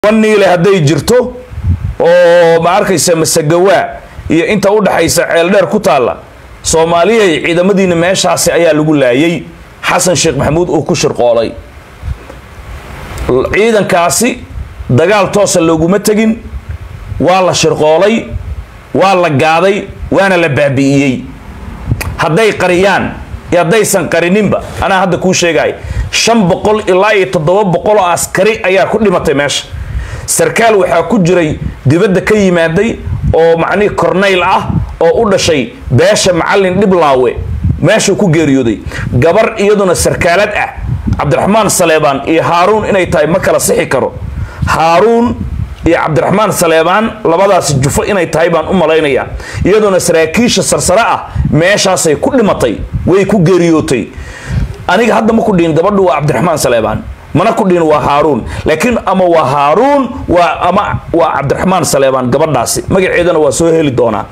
niile hadday jirto oo ma arkaysa masagawaa iyo inta u dhaxaysa ceeldheer ku taalla soomaaliyay ciidamadiina meeshaasi ayaa lagu laayay xasan sheekh maxamuud uu ku shirqoolay ciidankaasi dagaal toosa looguma tegin waa la shirqoolay waa la gaaday waana la baabi'iyey hadday qariyaan iyo haddaysan qarininba anaa hadda kuu sheegaya shan boqol ilaa iyo toddoba boqol oo askari ayaa ku dhimatay meesha sarkaal waxaa ku jiray dibadda ka yimaaday oo macnihi cornayl ah oo u dhashay beesha macallin dhiblaawe meeshuu ku geeriyooday gabar iyaduna sarkaalad ah cabdiraxmaan saleebaan iyo haaruun inay tahay ma kala sixi karo haaruun iyo cabdiraxmaan saleebaan labadaasi jufo inay tahay baan u malaynayaa iyaduna saraakiisha sarsare ah meeshaasay ku dhimatay way ku geeriyootay aniga hadda ma ku dhihin gabadhu waa cabdiraxmaan saleebaan mana ku dhihin waa haaruun laakiin ama waa haaruun waa ama waa cabdiraxmaan saleebaan gabadhaasi magaceedana waa soo heli doonaa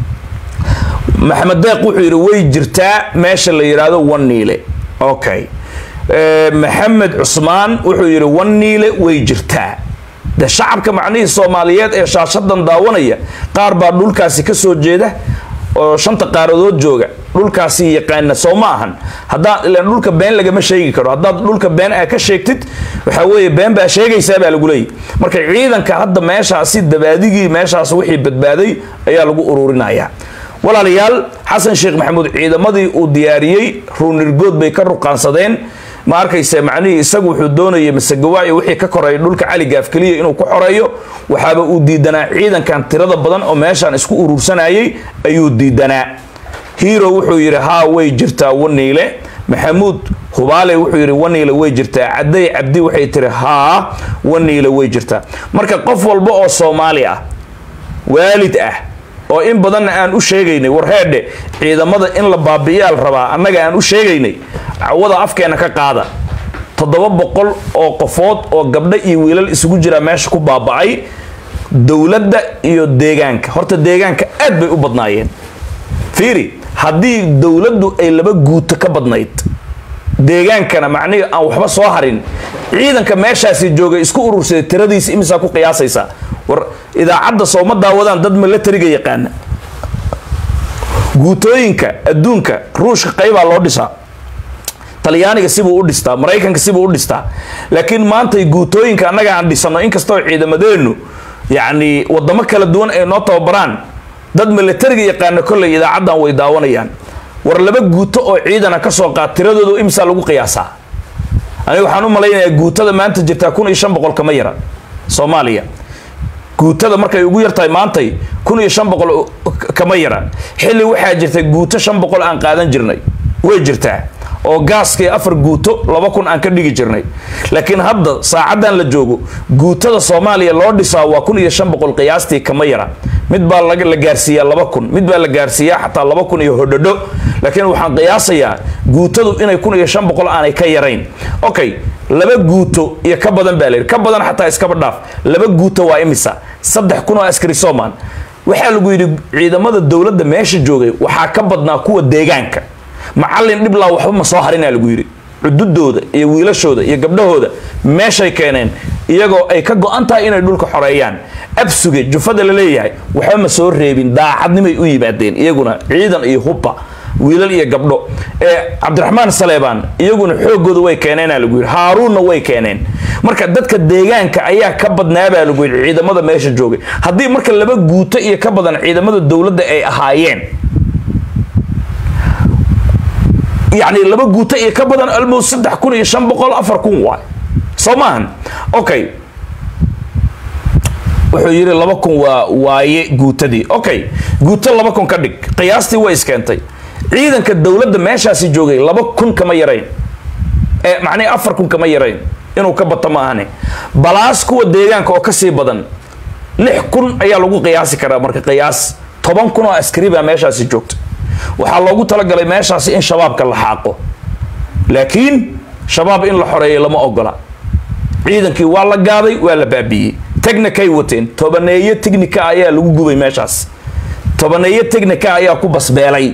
maxamed deeq wuxuu yidhi way jirtaa meesha la yidhaahdo waniile okay maxamed cusmaan wuxuu yidhi waniile way jirtaa de shacabka macnihii soomaaliyeed ee shaashadan daawanaya qaar baa dhulkaasi ka soo jeeda oo shanta qaaradood jooga dhulkaasi yaqaana soo ma ahan haddaa ilaan dhulka been lagama sheegi karo haddaad dhulka been aa ka sheegtid waxaa weeye been baa sheegaysaa baa lagu leeyay marka ciidanka hadda meeshaasi dabaadigii meeshaas wixii badbaaday ayaa lagu ururinayaa walaalayaal xasan sheekh maxamuud ciidamadii uu diyaariyey ruunirgood bay ka ruqaansadeen ma arkayse macnihii isagu wuxuu doonayay masagawaayo wixii ka koreeya dhulka cali gaafkeliya inuu ku xoreeyo waxaaba uu diidanaa ciidankan tirada badan oo meeshaan isku urursanayay ayuu diidanaa hero wuxuu yidhi haa way jirtaa waniile maxamuud hubaale wuxuu yidhi waniile way jirtaa cadday cabdi waxay tiri haa waniile way jirtaa marka qof walba oo soomaali ah waalid ah oo in badanna aan u sheegaynay warheedhe ciidamada in la baabi'iyaal rabaa annaga aan u sheegaynay cawada afkeena ka qaada toddoba boqol oo qofood oo gabdho iyo wiilal isugu jira meesha ku baaba'ay dowladda iyo deegaanka horta deegaanka aad bay u badnaayeen fiiri haddii dowladdu ay laba guuto ka badnayd deegaankana macnihii aan waxba soo harin ciidanka meeshaasi joogay isku urursaday tiradiisa imisaa ku qiyaasaysaa war idaacadda sooma daawadaan dad milatariga yaqaana guutooyinka adduunka ruushka qaybaa loo dhisaa talyaaniga sibuu u dhistaa maraykanka sibuu u dhistaa laakiin maantay guutooyinka annaga aan dhisano inkastoo ciidamadeennu yacni wadamo kala duwan ay noo tababaraan dad milatariga yaqaana kolley idaacaddan way daawanayaan war laba guuto oo ciidana ka soo qaad tiradoodu imsaa lagu qiyaasaa aniga waxaan u malaynayaa guutada maanta jirtaa kun iyo shan boqol kama yara soomaaliya guutada markay ugu yartahay maantay kun iyo shan boqol kama yara xilli waxaa jirta guuto shan boqol aan qaadan jirnay way jirtaa oo gaaskii afar guuto laba kun aan ka dhigi jirnay laakiin hadda saacaddan la joogo guutada soomaaliya loo dhisaa waa kun iyo shan boqol qiyaastii kama yara mid baa la gaarsiiyaa laba kun mid baa la gaarsiiyaa xataa laba kun iyo hodhodho laakiin waxaan qiyaasayaa guutadu inay kun iyo shan boqol aanay ka yarayn okay laba guuto iyo ka badan baa layidhi ka badan xataa iskaba dhaaf laba guuto waa imisa saddex kun oo askari soomaan waxaa lagu yidhi ciidamada dowladda meesha joogay waxaa ka badnaa kuwa deegaanka macallin dhiblaa waxba ma soo harinaa lagu yidhi cududooda iyo wiilashooda iyo gabdhahooda meeshay keeneen iyagoo ay ka go-an tahay inay dhulka xoreeyaan absuge jufada la leeyahay waxba ma soo reebin daacadnimay u yimaadeen iyaguna ciidan iyo hubba wiilal iyo gabdho ee cabdiraxmaan saleebaan iyaguna xoogooda way keeneenaa lagu yidhi haaruunna way keeneen marka dadka deegaanka ayaa ka badnaabaa lagu yidhi ciidamada meesha joogay haddii marka laba guuto iyo ka badan ciidamada dowladda ay ahaayeen yacni laba guuto iyo ka badan almost saddex kun iyo shan boqol afar kun waay soo maahan okay wuxuu yidhi laba kun waa waaye guutadii okay guuto laba kun ka dhig qiyaastii way iskeentay ciidanka dowladda meeshaasi joogay laba kun kama yarayn ee macnihi afar kun kama yarayn inuu ka bato ma ahane balaas kuwa deegaanka oo kasii badan lix kun ayaa lagu qiyaasi karaa marka qiyaas toban kun oo askari baa meeshaasi joogta waxaa loogu talagalay meeshaasi in shabaabka la xaaqo laakiin shabaab in la xoreeyo lama ogola ciidankii waa la gaaday waa la baabiiyey technikay wateen tobaneeyo technika ayaa lagu gubay meeshaas tobaneeyo technika ayaa ku basbeelay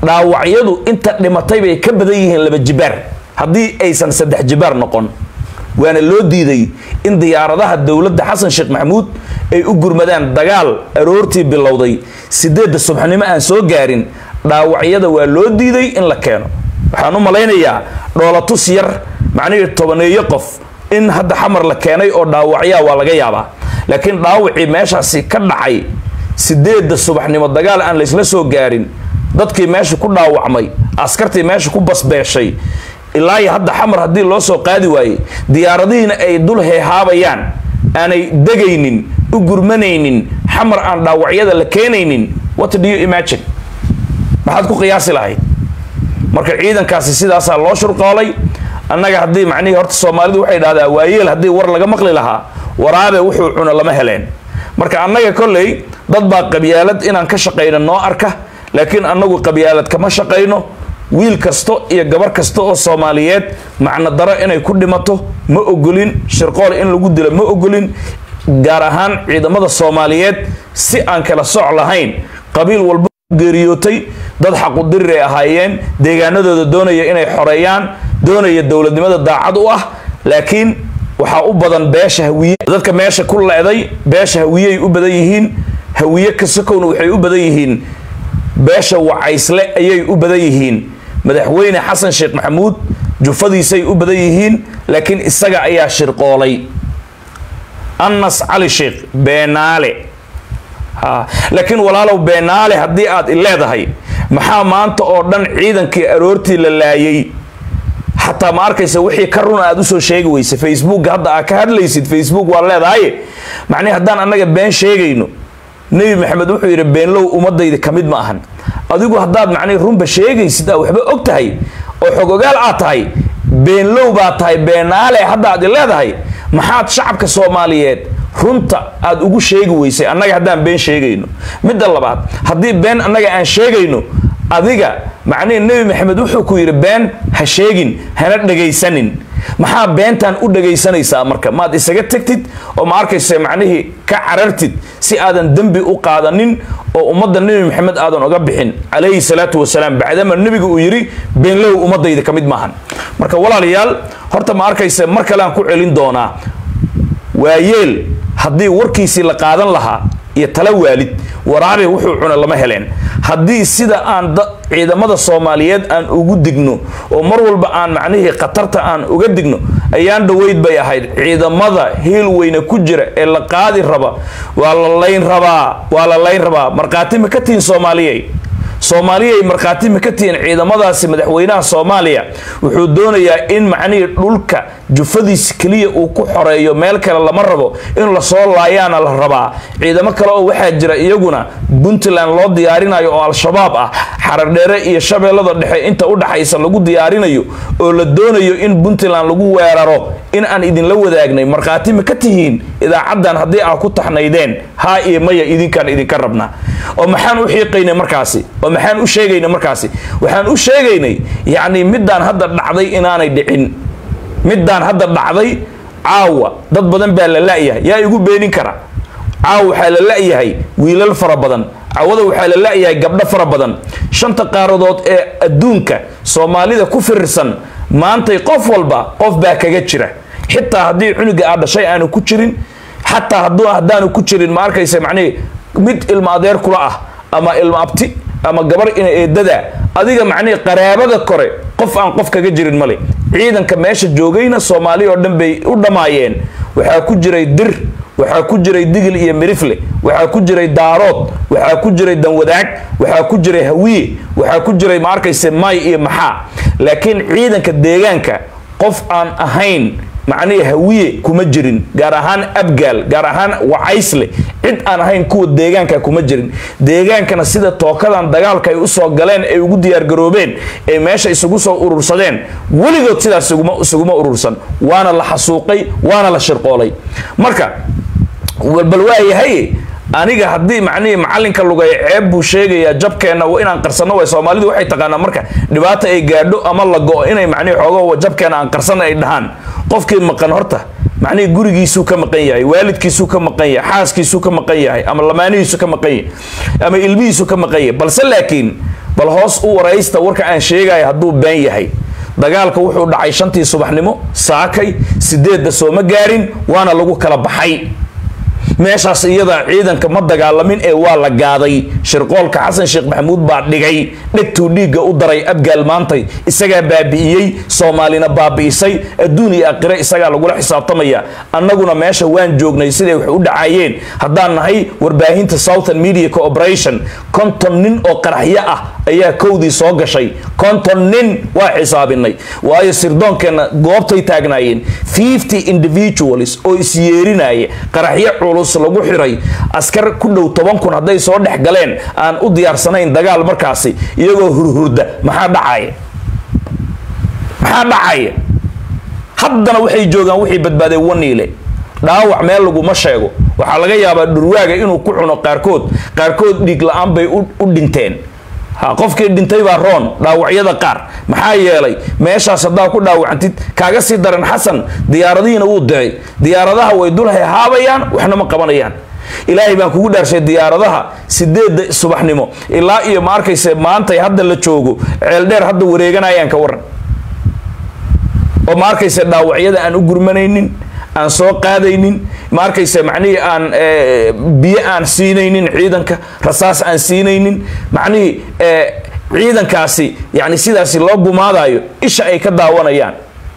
dhaawacyadu inta dhimatay bay ka badan yihiin laba jibaar haddii aysan saddex jibaar noqon waana loo diiday in diyaaradaha dowladda xasan sheekh maxamuud ay u gurmadaan dagaal aroortii bilowday sideedda subaxnimo aan soo gaarin dhaawacyada waa loo diiday in la keeno waxaan u malaynayaa dhoolatus yar macnihii tobaneeyo qof in hadda xamar la keenay oo dhaawacyaa waa laga yaabaa laakiin dhaawacii meeshaasi ka dhacay sideedda subaxnimo dagaal aan laysla soo gaarin dadkii meesha ku dhaawacmay askartii meesha ku basbeeshay ilaa iyo hadda xamar haddii loo soo qaadi waayey diyaaradihiina ay dul heehaabayaan aanay degaynin u gurmanaynin xamar aan dhaawacyada la keenaynin what do you imagine maxaad ku qiyaasi lahayd marka ciidankaasi sidaasaa loo shurqoolay annaga haddii macnihii horta soomaalidu waxay dhahdaa waayeel haddii war laga maqli lahaa waraabe wuxuu cuno lama heleen marka annaga kolley dad baa qabyaalad inaan ka shaqayno noo arka laakiin annagu qabyaalad kama shaqayno wiil kasto iyo gabar kasta oo soomaaliyeed macno daro inay ku dhimato ma ogolin shirqool in lagu dilo ma ogolin gaar ahaan ciidamada soomaaliyeed si aan kala soc lahayn qabiil walba geeriyootay dad xaqudirir ay ahaayeen deegaanadooda doonaya inay xoreeyaan doonaya dowladnimada daacad u ah laakiin waxaa u badan beesha hawiye dadka meesha ku leeday beesha hawiyey u badan yihiin hawiye kasakowna waxay u badan yihiin beesha wacaysle ayay u badan yihiin madaxweyne xasan sheekh maxamuud jufadiisay u badan yihiin laakiin isaga ayaa shirqoolay anas cali sheekh beenaale laakiin walaalow beenaale haddii aad i leedahay maxaa maanta oo dhan ciidankii aroortii la laayay xataa ma arkaysa wixii ka runa aad usoo sheegi weysa facebook hadda aad ka hadlaysid facebook waa leedahay macnihi haddaan annaga been sheegayno nebi maxamed wuxuu yidhi beenlow ummadayda ka mid ma ahan adigu haddaad macnihi runba sheegaysid aa waxba og tahay oo xog ogaal aad tahay beenlow baad tahay beenaale hadda aad i leedahay maxaad shacabka soomaaliyeed runta aad ugu sheegi weysay annaga haddaan been sheegayno midda labaad haddii been annaga aan sheegayno adiga macnihi nebi maxamed wuxuu ku yidhi been ha sheegin hana dhegaysanin maxaa beentan u dhegaysanaysaa marka maad isaga tegtid oo ma arkaysa macnihii ka carartid si aadan dembi u qaadanin oo ummadda nebi maxamed aadan oga bixin calayhi salaatu wasalaam bacdama nebiga uu yidhi beenlow ummadayda ka mid maahan marka walaalayaal horta ma arkaysa mar kale aan ku celin doonaa waayeel haddii warkiisii la qaadan lahaa iyo tala waalid waraabe wuxuu cuna lama heleen haddii sida aan ciidamada soomaaliyeed aan ugu digno oo mar walba aan macnihii khatarta aan uga digno ayaan dhaweyd bay ahayd ciidamada hiil weyne ku jira ee la qaadi raba waa la layn rabaa waa la layn rabaa markhaati ma ka tihin soomaaliyey soomaaliyay markhaati ma ka tihiin ciidamadaasi madaxweynaha soomaaliya wuxuu doonayaa in macnihii dhulka jufadiisa keliya uu ku xoreeyo meel kale lama rabo in lasoo laayaana la rabaa ciidamo kale oo waxaa jira iyaguna puntland loo diyaarinayo oo al-shabaab ah xaradheere iyo shabeellada dhexe inta u dhaxaysa lagu diyaarinayo oo la doonayo in puntland lagu weeraro in aan idinla wadaagnay markhaati ma ka tihiin idaacaddan haddii aa ku taxnaydeen haa iyo maya idinkaan idinka rabnaa oo maxaan u xiiqaynay markaasi oo maxaan u sheegaynay markaasi waxaan u sheegaynay yacni middaan hadda dhacday inaanay dhicin middaan hadda dhacday caawa dad badan baa la la'yahay yaa igu beenin kara caawa waxaa la la'yahay wiilal fara badan cawada waxaa la la'yahay gabdho fara badan shanta qaaradood ee adduunka soomaalida ku firirsan maantay qof walba qof baa kaga jira xitaa haddii cunuga aad dhashay aanu ku jirin xataa hadduu haddaanu ku jirin ma arkaysa macnihi mid ilma adeer kula ah ama ilma abti ama gabar ina eedada adiga macnihii qaraabada kore qof aan qof kaga jirin male ciidanka meesha joogayna soomaali oo dhan bay u dhammaayeen waxaa ku jiray dir waxaa ku jiray digil iyo mirifle waxaa ku jiray daarood waxaa ku jiray danwadaag waxaa ku jiray hawiye waxaa ku jiray ma arkayse may iyo maxaa laakiin ciidanka deegaanka qof aan ahayn macnihii hawiye kuma jirin gaar ahaan abgaal gaar ahaan wacaysle cid aan ahayn kuwa deegaanka kuma jirin deegaankana sida tookadan dagaalka ay usoo galeen ay ugu diyaargaroobeen ee meesha isugu soo urursadeen weligood sidaas isuguma urursan waana la xasuuqay waana la shirqoolay marka bal waayahay aniga haddii macnihii macalinka lugay ceeb buu sheegayaa jabkeenna inaan qarsano way soomaalidu waxay taqaanaa marka dhibaata ay gaadho ama la go-o inay macnihi xoogo jabkeena aan qarsano ay dhahaan qofkii maqan horta macnihii gurigiisuu ka maqan yahay waalidkiisuu ka maqan yahay xaaskiisuu ka maqan yahay ama lamaanihiisu ka maqan yahay ama ilmihiisu ka maqan yahay balse laakiin bal hoos u waraysta warka aan sheegaya hadduu been yahay dagaalka wuxuu dhacay shantii subaxnimo saakay sideedda sooma gaarin waana lagu kala baxay meeshaas iyada ciidanka ma dagaalamin ee waa la gaaday shirqoolka xasan sheekh maxamuud baa dhigay dhegtuu dhiigga u daray abgaal maantay isagaa baabi'iyey soomaalina baabi'isay adduun iyo aakhire isagaa lagula xisaabtamaya annaguna meesha waan joognay siday wax u dhacayeen haddaan nahay warbaahinta southern media cooperation konton nin oo qaraxyo ah ayaa kowdii soo gashay konton nin waa xisaabinay waayo sirdoonkeenna goobtay taagnaayeen fifty individuals oo isyeerinaya qaraxyo culus lagu xiray askar ku dhow toban kun hadday soo dhex galeen aan u diyaarsanayn dagaal markaasi iyagoo hurhurda maxaa dhacaya maxaa dhacaya haddana waxay joogaan wixii badbaadeen waniile dhaawac meel laguma sheego waxaa laga yaabaa dhurwaaga inuu ku cuno qaarkood qaarkood dhiig la-aan bay u dhinteen ha qofkii dhintay baa roon dhaawacyada qaar maxaa yeelay meeshaas haddaa ku dhaawacantid kaaga sii daran xasan diyaaradihiina wuu diray diyaaradaha way dul hahaabayaan waxna ma qabanayaan ilaahay baan kugu dhaarshay diyaaradaha sideedda subaxnimo ilaa iyo ma arkayse maantay hadda la joogo ceeldheer hadda wareeganayaan ka waran oo ma arkayse dhaawacyada aan u gurmanaynin aan soo qaadaynin ma arkayse macnihii aan biyo aan siinaynin ciidanka rasaas aan siinaynin macnihii ciidankaasi yani sidaasi loo gumaadayo isha ay ka daawanayaan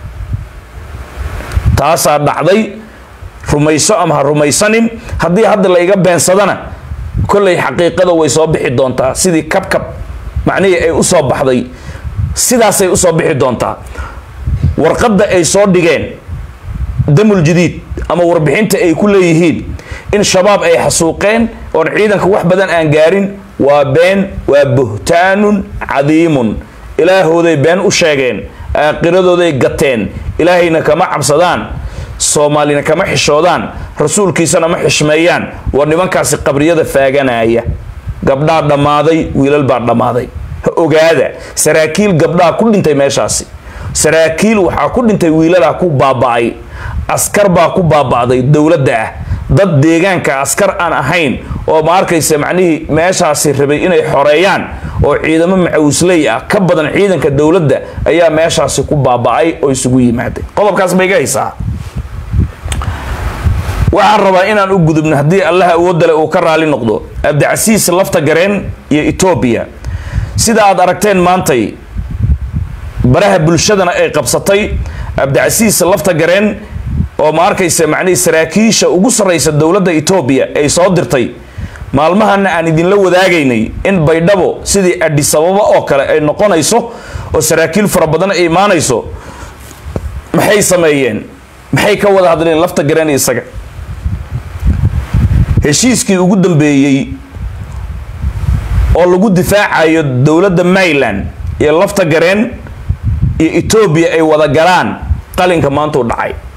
taasaa dhacday rumayso ama ha rumaysanin haddii hadda la iga beensadana kollay xaqiiqada way soo bixi doontaa sidii kabkab macnihii ay usoo baxday sidaasay usoo bixi doontaa warqadda ay soo dhigeen damul jadiid ama warbixinta ay ku leeyihiin in shabaab ay xasuuqeen oon ciidanka wax badan aan gaarin waa been waa buhtaanun cadiimun ilaahooday been u sheegeen aaqiradooday gateen ilaahayna kama cabsadaan soomaalina kama xishoodaan rasuulkiisana ma xishmeeyaan waa nimankaasi qabriyada faaganaya gabdhaa dhammaaday wiilal baa dhammaaday ha ogaada saraakiil gabdhaa ku dhintay meeshaasi saraakiil waxaa ku dhintay wiilalaa ku baaba'ay askar baa ku baaba'day dowladda ah dad deegaanka askar aan ahayn oo ma arkaysa macnihii meeshaasi rabay inay xoreeyaan oo ciidamo macawisley ah ka badan ciidanka dowladda ayaa meeshaasi ku baaba'ay oo isugu yimaaday qodobkaas ma iga haysaa waxaan rabaa inaan u gudubno haddii allaha awoodale uu ka raali noqdo abdicasiis lafta gareen iyo etoobiya sida aad aragteen maantay baraha bulshadana ay qabsatay abdicasiis lafta gareen oo ma arkaysa macnihii saraakiisha ugu sarraysa dowladda etoobiya ay soo dirtay maalmahana aan idinla wadaagaynay in baydhabo sidii adhisababa oo kale ay noqonayso oo saraakiil fara badan ay imaanayso maxay sameeyeen maxay ka wada hadleen lafta gareen isaga heshiiskii ugu dambeeyey oo lagu difaacayo dowladda maryland iyo lafta gareen iyo etoobiya ay wada galaan qalinka maanta u dhacay